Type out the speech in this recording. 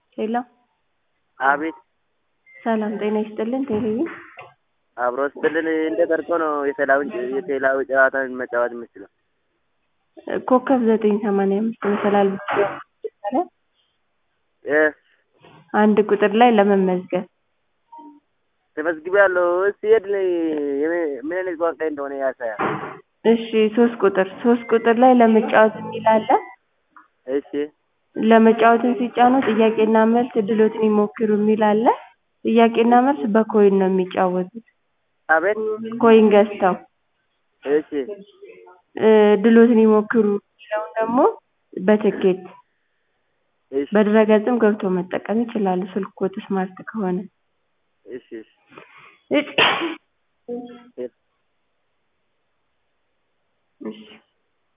ሄሎ አቤት ሰላም ጤና ይስጥልን ቴሌቪ አብሮ ስትልን እንደ ቀርጾ ነው የቴላውን የቴላዊ ጨዋታ መጫወት የምችለው። ኮከብ ዘጠኝ ሰማንያ አምስት መሰላል እ አንድ ቁጥር ላይ ለመመዝገብ ተመዝግቤያለሁ። ሲሄድ ምን አይነት ቋንቋ እንደሆነ ያሳያል። እሺ ሶስት ቁጥር ሶስት ቁጥር ላይ ለመጫወት የሚል አለ። እሺ ለመጫወትን ሲጫኑ ጥያቄና መልስ እድሎትን ይሞክሩ የሚል አለ። ጥያቄና መልስ በኮይን ነው የሚጫወቱት። አቤት ኮይን ገዝተው እሺ እ እድሎትን ይሞክሩ የሚለውን ደግሞ በትኬት እሺ በድረገጽም ገብቶ መጠቀም ይችላሉ። ስልክዎት ስማርት ከሆነ እሺ እሺ እሺ